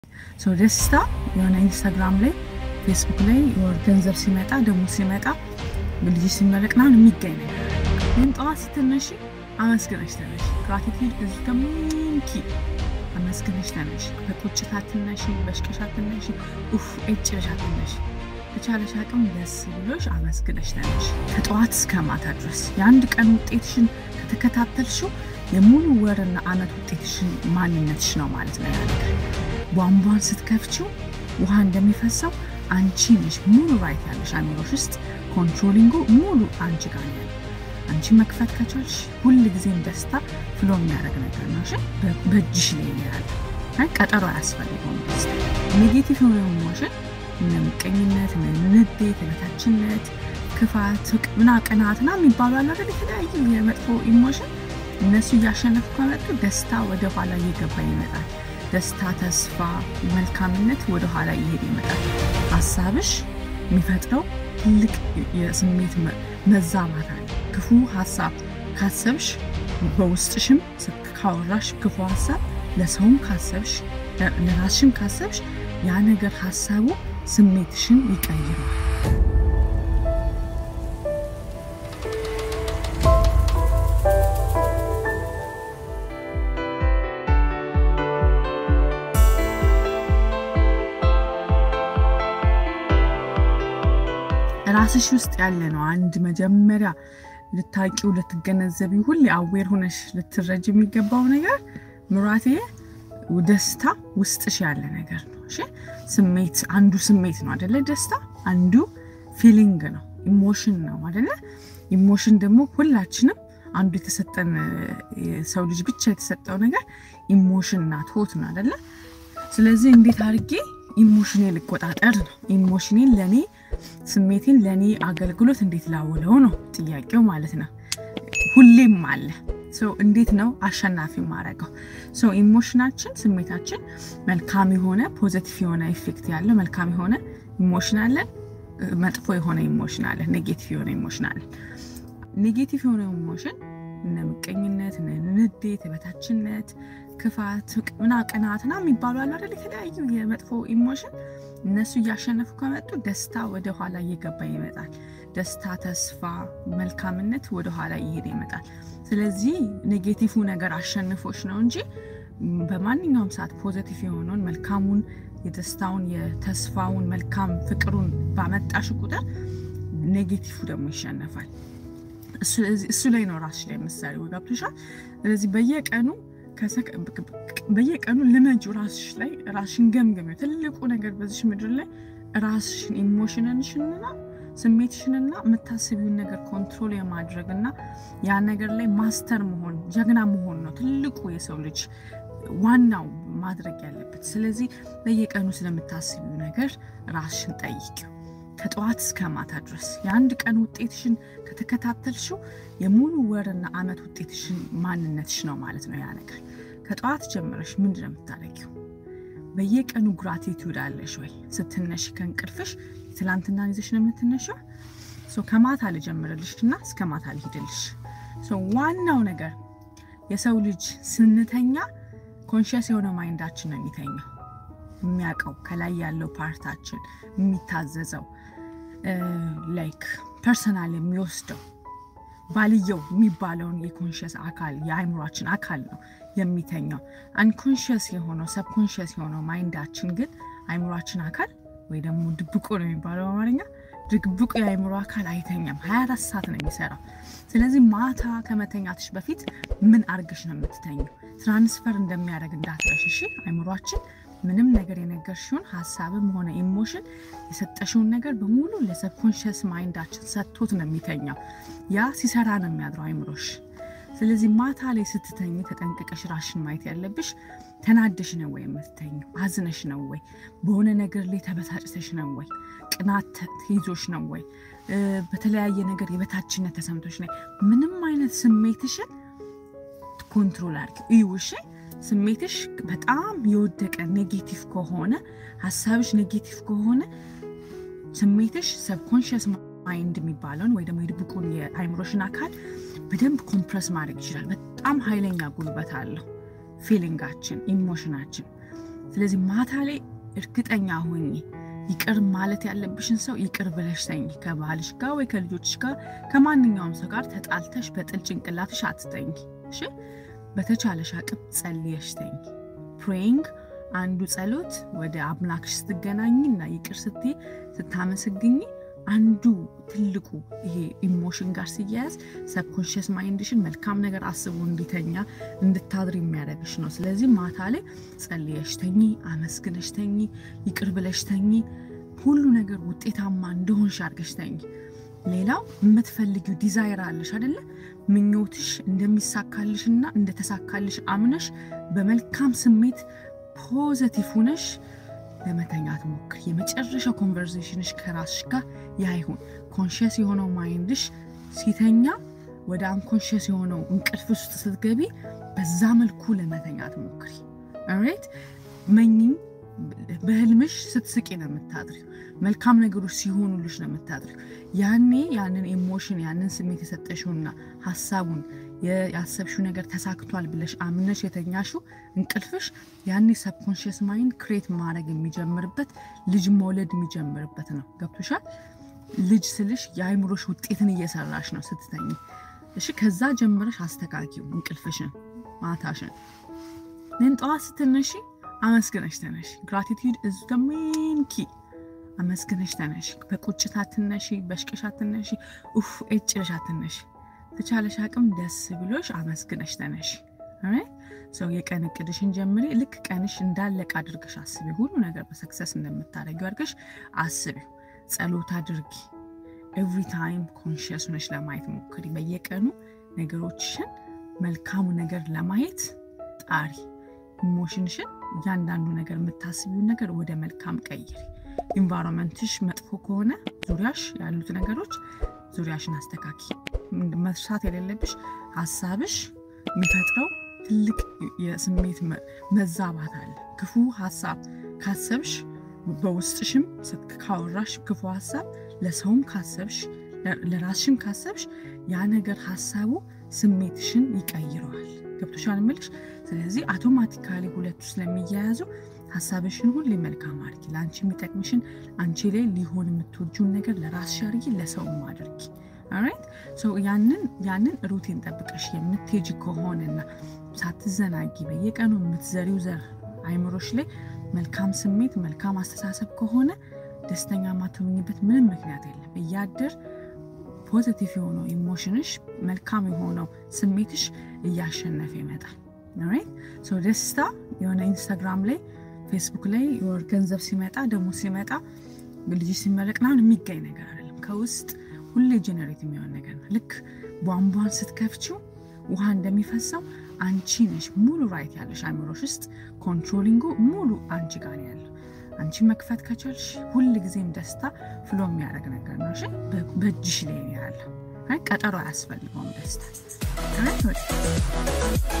ሰው ደስታ የሆነ ኢንስታግራም ላይ ፌስቡክ ላይ የሆነ ገንዘብ ሲመጣ ደግሞ ሲመጣ ልጅ ሲመረቅ ምናምን የሚገኝ ነገር ግን ጠዋት ስትነሺ አመስግነሽ ተነሽ። ግራቲቲዩድ እዚ ከሚንኪ አመስግነሽ ተነሽ። በቁጭት አትነሺ፣ በሽቀሽ አትነሺ፣ ኡፍ እጭ ብለሽ አትነሺ። በቻለሽ አቅም ደስ ብሎሽ አመስግነሽ ተነሽ። ከጠዋት እስከ ማታ ድረስ የአንድ ቀን ውጤትሽን ከተከታተልሽው የሙሉ ወርና አመት ውጤትሽን ማንነትሽ ነው ማለት ነው። ያ ነገር ቧንቧን ስትከፍችው ውሃ እንደሚፈሰው አንቺ ነሽ ሙሉ ራይት ያለሽ አእምሮሽ ውስጥ ኮንትሮሊንጉ ሙሉ አንቺ ጋር ነው ያለው። አንቺ መክፈት ከቻልሽ ሁል ጊዜም ደስታ ፍሎ የሚያደርግ ነገር ነው። እሺ በእጅሽ ላይ ነው ያለው። ቀጠሮ አያስፈልገውም። ደስታ ኔጌቲቭ የሆነ ኢሞሽን እነ ምቀኝነት፣ እነ ንዴት፣ የበታችነት፣ ክፋት፣ ምና ቅናትና የሚባሉ አለ አይደል? የተለያዩ የመጥፎ ኢሞሽን እነሱ እያሸነፉ ከመጡ ደስታ ወደ ኋላ እየገባ ይመጣል። ደስታ፣ ተስፋ፣ መልካምነት ወደ ኋላ እየሄደ ይመጣል። ሀሳብሽ የሚፈጥረው ትልቅ የስሜት መዛባት አለ። ክፉ ሀሳብ ካሰብሽ በውስጥሽም ካወራሽ ክፉ ሀሳብ ለሰውም ካሰብሽ ለራስሽም ካሰብሽ ያ ነገር ሀሳቡ ስሜትሽን ይቀይረዋል። ራስሽ ውስጥ ያለ ነው። አንድ መጀመሪያ ልታቂው ልትገነዘቢው ሁሌ አዌር ሆነሽ ልትረጅ የሚገባው ነገር ምራቴ ደስታ ውስጥሽ ያለ ነገር ነው። እሺ ስሜት አንዱ ስሜት ነው አደለ? ደስታ አንዱ ፊሊንግ ነው፣ ኢሞሽን ነው አደለ? ኢሞሽን ደግሞ ሁላችንም አንዱ የተሰጠን ሰው ልጅ ብቻ የተሰጠው ነገር ኢሞሽን ናት፣ ሆት ነው አደለ? ስለዚህ እንዴት አድርጌ ኢሞሽኔ ልቆጣጠር ነው። ኢሞሽኔን ለእኔ ስሜቴን ለእኔ አገልግሎት እንዴት ላውለው ነው ጥያቄው ማለት ነው። ሁሌም አለ እንዴት ነው አሸናፊ ማድረገው? ኢሞሽናችን ስሜታችን መልካም የሆነ ፖዘቲቭ የሆነ ኢፌክት ያለው መልካም የሆነ ኢሞሽን አለን፣ መጥፎ የሆነ ኢሞሽን አለን፣ ኔጌቲቭ የሆነ ኢሞሽን አለን። ኔጌቲቭ የሆነ ኢሞሽን እነ ምቀኝነት፣ እነ ንዴት፣ የበታችነት፣ ክፋት፣ ምና ቅናትና የሚባሉ አሉ አይደል? የተለያዩ የመጥፎ ኢሞሽን እነሱ እያሸነፉ ከመጡ ደስታ ወደ ኋላ እየገባ ይመጣል። ደስታ፣ ተስፋ፣ መልካምነት ወደ ኋላ እየሄደ ይመጣል። ስለዚህ ኔጌቲቭ ነገር አሸንፎች ነው እንጂ በማንኛውም ሰዓት ፖዘቲቭ የሆነውን መልካሙን፣ የደስታውን፣ የተስፋውን፣ መልካም ፍቅሩን ባመጣሽ ቁጥር ኔጌቲቭ ደግሞ ይሸነፋል። እሱ ላይ ነው ራስሽ ላይ ምሳሌ ገብቶሻል። ስለዚህ በየቀኑ በየቀኑ ልመጁ ራስሽ ላይ ራስሽን ገምገሚው። ትልቁ ነገር በዚሽ ምድር ላይ ራስሽን ኢሞሽንሽንና ስሜትሽንና የምታስቢውን ነገር ኮንትሮል የማድረግና ያ ነገር ላይ ማስተር መሆን ጀግና መሆን ነው ትልቁ የሰው ልጅ ዋናው ማድረግ ያለበት። ስለዚህ በየቀኑ ስለምታስቢው ነገር ራስሽን ጠይቂው። ከጠዋት እስከ ማታ ድረስ የአንድ ቀን ውጤትሽን ከተከታተልሽው የሙሉ ወርና አመት ውጤትሽን ማንነትሽ ነው ማለት ነው። ያ ነገር ከጠዋት ጀምረሽ ምንድን ነው የምታደርጊው? በየቀኑ ግራቲቱድ አለሽ ወይ? ስትነሽ ከእንቅልፍሽ ትላንትና ይዘሽ ነው የምትነሻው? ከማታ ልጀምርልሽ እና እስከ ማታ ልሂድልሽ። ዋናው ነገር የሰው ልጅ ስንተኛ ኮንሽስ የሆነ ማይንዳችን ነው የሚተኛው የሚያውቀው ከላይ ያለው ፓርታችን የሚታዘዘው ላይክ ፐርሰናል የሚወስደው ባልየው የሚባለውን የኮንሽስ አካል የአይምሯችን አካል ነው የሚተኛው። አንኮንሽስ የሆነው ሰብኮንሽስ የሆነው ማይንዳችን ግን አይምሯችን አካል ወይ ደግሞ ድብቁ ነው የሚባለው በአማርኛ ድብቁ የአይምሮ አካል አይተኛም። 24 ሰዓት ነው የሚሰራው። ስለዚህ ማታ ከመተኛትሽ በፊት ምን አርግሽ ነው የምትተኘው? ትራንስፈር እንደሚያደርግ እንዳትረሽ እሺ። አይምሯችን ምንም ነገር የነገርሽውን ሀሳብም ሆነ ኢሞሽን የሰጠሽውን ነገር በሙሉ ለሰብኮንሽስ ማይንዳችን ሰጥቶት ነው የሚተኛው። ያ ሲሰራ ነው የሚያድረው አይምሮሽ። ስለዚህ ማታ ላይ ስትተኝ ተጠንቅቀሽ ራሽን ማየት ያለብሽ ተናደሽ ነው ወይ የምትተኙ? አዝነሽ ነው ወይ? በሆነ ነገር ላይ ተበሳጭተሽ ነው ወይ? ቅናት ተይዞሽ ነው ወይ? በተለያየ ነገር የበታችነት ተሰምቶሽ ነው? ምንም አይነት ስሜትሽን ኮንትሮል አድርጊ እዩ እሺ። ስሜትሽ በጣም የወደቀ ኔጌቲቭ ከሆነ ሀሳብሽ ኔጌቲቭ ከሆነ ስሜትሽ ሰብኮንሽስ ማይንድ የሚባለውን ወይ ደግሞ የድብቁን የአይምሮሽን አካል በደንብ ኮምፕረስ ማድረግ ይችላል። በጣም ኃይለኛ ጉልበት አለው ፊሊንጋችን፣ ኢሞሽናችን። ስለዚህ ማታ ላይ እርግጠኛ ሆኜ ይቅር ማለት ያለብሽን ሰው ይቅር ብለሽ ተኝ። ከባልሽ ጋር ወይ ከልጆችሽ ጋር ከማንኛውም ሰው ጋር ተጣልተሽ በጥል ጭንቅላትሽ አትተኝ። እሺ፣ በተቻለሽ አቅም ጸልየሽ ተኝ። ፕሬይንግ አንዱ ጸሎት ወደ አምላክሽ ስትገናኝ እና ይቅር ስትይ ስታመሰግኝ አንዱ ትልቁ ይሄ ኢሞሽን ጋር ሲያያዝ ሰብኮንሽስ ማይንድሽን መልካም ነገር አስቦ እንዲተኛ እንድታድር የሚያደርግሽ ነው። ስለዚህ ማታ ላይ ጸልየሽ ተኚ፣ አመስግነሽ ተኚ፣ ይቅር ብለሽ ተኚ። ሁሉ ነገር ውጤታማ እንደሆንሽ አድርገሽ ተኚ። ሌላው የምትፈልጊው ዲዛይር አለሽ አደለ? ምኞትሽ እንደሚሳካልሽና እንደተሳካልሽ አምነሽ በመልካም ስሜት ፖዘቲቭ ሁነሽ ለመተኛት ሞክር። የመጨረሻው ኮንቨርሴሽንሽ ከራስሽ ጋር ያ ይሁን። ኮንሽስ የሆነው ማይንድሽ ሲተኛ ወደ አንኮንሽስ የሆነው እንቅልፍ ውስጥ ስትገቢ በዛ መልኩ ለመተኛት ሞክሪ። ኦሬት መኝኝ በህልምሽ ስትስቂ ነው የምታድሪው። መልካም ነገሮች ሲሆኑልሽ ነው የምታድሪው። ያኔ ያንን ኢሞሽን ያንን ስሜት የሰጠሽውና ሀሳቡን ያሰብሽው ነገር ተሳክቷል ብለሽ አምነሽ የተኛሽው እንቅልፍሽ ያኔ ሰብኮንሽስ ማይንድ ክሬት ማድረግ የሚጀምርበት ልጅ መውለድ የሚጀምርበት ነው። ገብቶሻል? ልጅ ስልሽ የአይምሮሽ ውጤትን እየሰራሽ ነው ስትተኝ። እሺ፣ ከዛ ጀምረሽ አስተካኪው እንቅልፍሽን፣ ማታሽን። ንን ጠዋት ስትነሺ አመስግነሽ ተነሺ። ግራቲቲዩድ እዝ ሜን ኪ አመስግነሽ ተነሺ። በቁጭት አትነሺ፣ በሽቅሽ አትነሺ፣ ኡፍ ኤጭለሽ አትነሺ። ተቻለሽ አቅም ደስ ብሎሽ አመስግነሽ ተነሺ። ሰው የቀን እቅድሽን ጀምሪ። ልክ ቀንሽ እንዳለቅ አድርገሽ አስቢ። ሁሉ ነገር በሰክሰስ እንደምታደርጊው አድርገሽ አስቢው። ጸሎት አድርጊ። ኤቭሪ ታይም ኮንሽስ ሆነሽ ለማየት ሞክሪ። በየቀኑ ነገሮችሽን መልካሙ ነገር ለማየት ጣሪ። ኢሞሽንሽን እያንዳንዱ ነገር የምታስቢውን ነገር ወደ መልካም ቀይሪ። ኢንቫይሮንመንትሽ መጥፎ ከሆነ ዙሪያሽ ያሉት ነገሮች ዙሪያሽን አስተካኪ። መርሳት የሌለብሽ ሀሳብሽ የሚፈጥረው ትልቅ የስሜት መዛባት አለ። ክፉ ሀሳብ ካሰብሽ በውስጥሽም ካወራሽ ክፉ ሀሳብ ለሰውም ካሰብሽ ለራስሽም ካሰብሽ ያ ነገር ሀሳቡ ስሜትሽን ይቀይረዋል። ገብቶሻል እምልሽ። ስለዚህ አውቶማቲካሊ ሁለቱ ስለሚያያዙ ሀሳብሽን ሁሌ መልካም አድርጊ። ለአንቺ የሚጠቅምሽን አንቺ ላይ ሊሆን የምትወጂውን ነገር ለራስሽ አድርጊ፣ ለሰውም አድርጊ። ኦራይት ያንን ያንን ሩቲን ጠብቀሽ የምትሄጂ ከሆነና ሳትዘናጊ በየቀኑ የምትዘሪው ዘር አይምሮሽ ላይ መልካም ስሜት መልካም አስተሳሰብ ከሆነ ደስተኛ ማትሆኝበት ምንም ምክንያት የለም። እያደር ፖዘቲቭ የሆነው ኢሞሽንሽ መልካም የሆነው ስሜትሽ እያሸነፈ ይመጣል። ኦራይት ደስታ የሆነ ኢንስታግራም ላይ ፌስቡክ ላይ የወር ገንዘብ ሲመጣ ደግሞ ሲመጣ ልጅ ሲመረቅ ምናምን የሚገኝ ነገር አይደለም። ከውስጥ ሁሌ ጀነሬት የሚሆን ነገር ነው። ልክ ቧንቧን ስትከፍችው ውሃ እንደሚፈሰው አንቺ ነሽ ሙሉ ራይት ያለሽ አይምሮሽ ውስጥ ኮንትሮሊንጉ ሙሉ አንቺ ጋር ነው ያለው። አንቺ መክፈት ከቻልሽ ሁል ጊዜም ደስታ ፍሎ የሚያደርግ ነገር ነው። እሺ በእጅሽ ላይ ያለ ቀጠሮ አያስፈልገውም ደስታ